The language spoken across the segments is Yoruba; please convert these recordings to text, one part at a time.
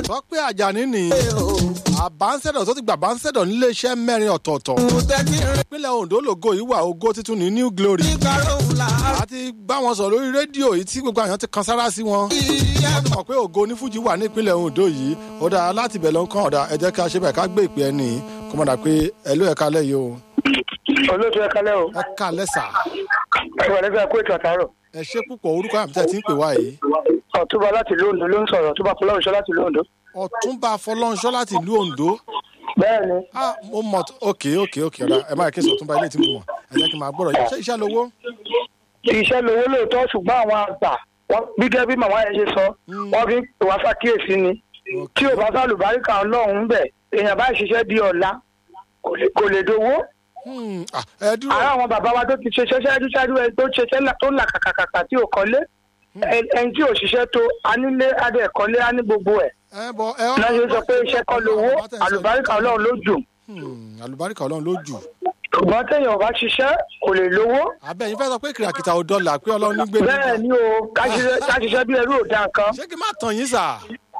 tọ́pẹ́ àjàní ni àbánsẹ̀dọ̀ tó ti gbà bánsẹ̀dọ̀ níléeṣẹ́ mẹ́rin ọ̀tọ̀ọ̀tọ̀ ìpínlẹ̀ ondo lògo yìí wà ògo titun ní new glory àti bá wọn sọ lórí rédíò yìí tí gbogbo àyàn ti kan sára sí wọn wọ́n ti mọ̀ pé ògo onífújì wà ní ìpínlẹ̀ ondo yìí ó dáa láti bẹ̀ ló ń kàn ọ̀dà ẹ jẹ́ ká ṣe bẹ́ẹ̀ ká gbé ìpè ẹni kó mọ̀ dà pé ẹlú ẹ̀ka lẹ́yìn o olóòtú ẹ kalẹ o ẹ̀ka lẹ́sà ẹ wà lẹsẹ kó ètò àtàrọ ẹ ṣe púpọ̀ orúkọ àmì tẹ́ ẹ ti ń pè wá yìí ọtúbà láti ìlú ondo ló ń sọrọ ọtúbà fọlọrunṣọ láti ìlú ondo. ọ̀túnba fọlọ́nṣọ́ láti ìlú ondo bẹ́ẹ̀ ni ah mo mọ̀ t- ok ok ok ọ̀dà ẹ máa kí sọ ọ̀túnba ilé tí mo mọ̀ ẹ jẹ́ kí n máa gbọ́dọ̀ ṣe iṣẹ́ lówó iṣẹ́ lowó lóòótọ́ ṣùgbọ́n àwọn àgbà wọ́n gẹ́gẹ́ bí màmá yẹn ṣe sọ wọ́n fi ń pè wá ṣàkíyèsí ni tí ò bá sálùbáríkà ọlọ́run bẹ̀ èèyàn bá ṣiṣẹ́ di ọ̀la kò lè- kò lè dowó. Hmm, ah, ẹ dúró ara àwọn bàbá wa tó ti ṣe ṣẹ́ṣẹ́ ṣáájú ẹ tó ṣe ṣẹ́ tó là kàkàkàkà tí ò kọ́lé ẹ- ẹni tí ò ṣiṣẹ́ tó anílé adé ẹ̀kọ́lé á ní gbogbo ẹ̀ ẹ bọ ẹ náà ṣe sọ pé iṣẹ́ kọ́ lowó àlùbáríkà ọlọ́run ló jù Hmm, àlùbáríkà ọlọ́run ló jù ṣùgbọ́n téèyàn ò bá ṣiṣẹ́ kò lè lówó abẹ́yìn fẹ́ sọ pé kìràkìtà ò dọ́là pé ọlọ́run ní gbé bẹ́ẹ̀ ni o ká ṣiṣẹ́ ká ṣiṣẹ́ bí ẹrú ò dá nǹkan ṣé kí n má tàn yín sà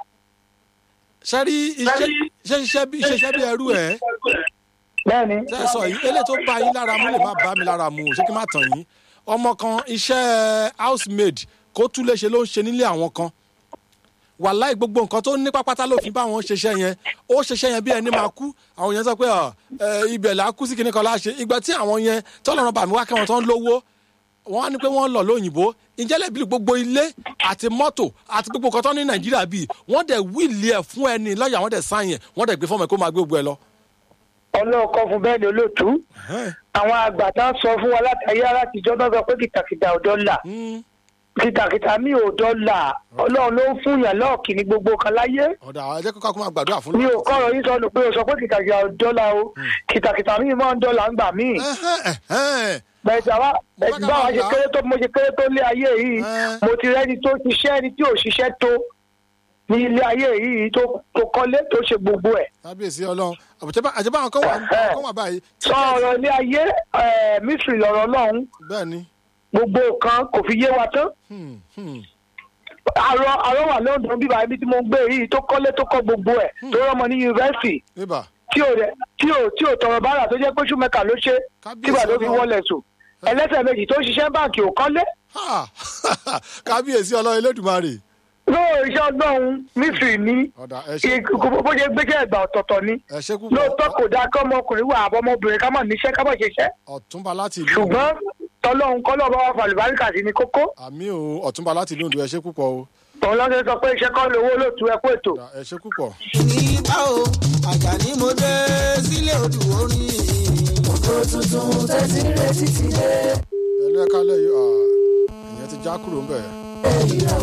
ṣe rí iṣẹ́ iṣẹ́ iṣẹ́ bí iṣẹ́ iṣẹ́ bí ẹrú ẹ̀ bẹ́ẹ̀ ni ṣe sọ yìí eléyìí tó bá yín lára mú lè má bá mi lára mu o ṣé kí n má tàn yín ọmọ kan iṣẹ́ housemaid kó tún lè ṣe ló ń ṣe nílé àwọn kan wàláì gbogbo nǹkan tó ní pápátá ló fi bá wọn ṣiṣẹ́ yẹn ó ṣiṣẹ́ yẹn bí ẹni máa kú àwọn yẹn sọ pé ọ, ẹ, ibẹ̀ là á kú sí kinní kan láṣẹ ìgbà tí àwọn yẹn tọ́lọ́run bàmí wá kẹ́wọn tó ń lówó wọ́n á ní pé wọ́n lọ lóyìnbó ǹjẹ́ lẹ́bí gbogbo ilé àti mọ́tò àti gbogbo nǹkan tó ní nàìjíríà bíi wọ́n dẹ̀ wíìlì ẹ̀ fún ẹni lọ́ọ̀yà wọ́n dẹ̀ sáyẹn wọ́n dẹ̀ gbé fọ́ọ̀mù ẹ̀ kó máa gbé gbogbo ẹ lọ. ọlọ́ọ̀kọ́ fún bẹ́ẹ̀ ni olóòtú àwọn àgbà tá a sọ fún wa láti ayé alátijọ́ náà sọ pé kìtàkìtà ò dọ́là Hmm, kìtàkìtà mi ò dọ́là ọlọ́run ló ń fún yàn lọ́ọ̀kì ní gbogbo kan láyé ọ̀dà ẹ jẹ́ kó ká kó máa gbàdúrà fún mi ò kọ́rọ̀ yín sọnù pé o sọ pé kìtàkìtà ò dọ́là o kìtàkìtà mi máa ń dọ́là ń gbà míì Ẹhẹ́n, ẹhẹ́n. bẹ̀ẹ̀dà wa bẹ̀ẹ̀dà bá wa ṣe kéré tó mo ṣe kéré tó lé ayé yìí Ẹ́. mo ti rẹ́ni tó ṣiṣẹ́ ẹni tí ò ṣiṣẹ́ tó ní ilé ayé yìí tó tó kọ́lé tó ṣe gbogbo ẹ̀ kábíyèsí ọlọ́run àbùtẹ́bá àjẹbá àwọn kan wà àwọn kan wà báyìí. sọ ọ̀rọ̀ ilé ayé ẹ̀ mísírì lọ̀rọ̀ ọlọ́run bẹ́ẹ̀ ni gbogbo nǹkan kò fi yé wa tán Hmm, hmm. àrọ àrọ wà lọ́dún bíbá ibi tí mo ń gbé yìí tó kọ́lé tó kọ́ gbogbo ẹ̀ tó rọ́mọ ní yunifásitì ibà tí ò rẹ̀ tí ò tí ò tọrọ bára tó jẹ́ pé ṣùmẹ́kà ló ṣe Kábíyèsí tígbà tó fi Ọlọ́run. wọlé sùn ẹlẹ́sẹ̀ méjì tó ṣiṣẹ́ báǹkì ò kọ́lé Ha! kábíyèsí ọlọ́run elédùnmarè lóò iṣẹ́ ọgbọ́n mísírì ní ọ̀dà ẹ ṣe bó ṣe gbéṣẹ́ ẹ̀gbà ọ̀tọ̀ọ̀tọ̀ ni ẹ ṣe púpọ̀ lóòótọ́ kò dáa kọ́ ọmọkùnrin wà àbọ̀ ọmọbìnrin ká mọ̀ níṣẹ́ ká mọ̀ ṣiṣẹ́ ọ̀túnba láti ìlú ṣùgbọ́n tọ́lọ́hún kọ́lọ́ bá wà fàlùbáríkà sí ni kókó àmì o ọ̀túnba láti ìlú Oǹdó ẹ ṣe púpọ̀ o òun lọ́sẹ̀ sọ pé iṣẹ́ kọ́ lówó lóòtú ẹ kó ètò ọ̀dà ẹ ṣe púpọ̀. ní báwo àjàní mo dé sílé odò orin. ògo tuntun tẹ́tí retí ti dé. ẹlú ẹ̀ka lẹ́yìn ìyẹn ti já kúrò ń bẹ̀.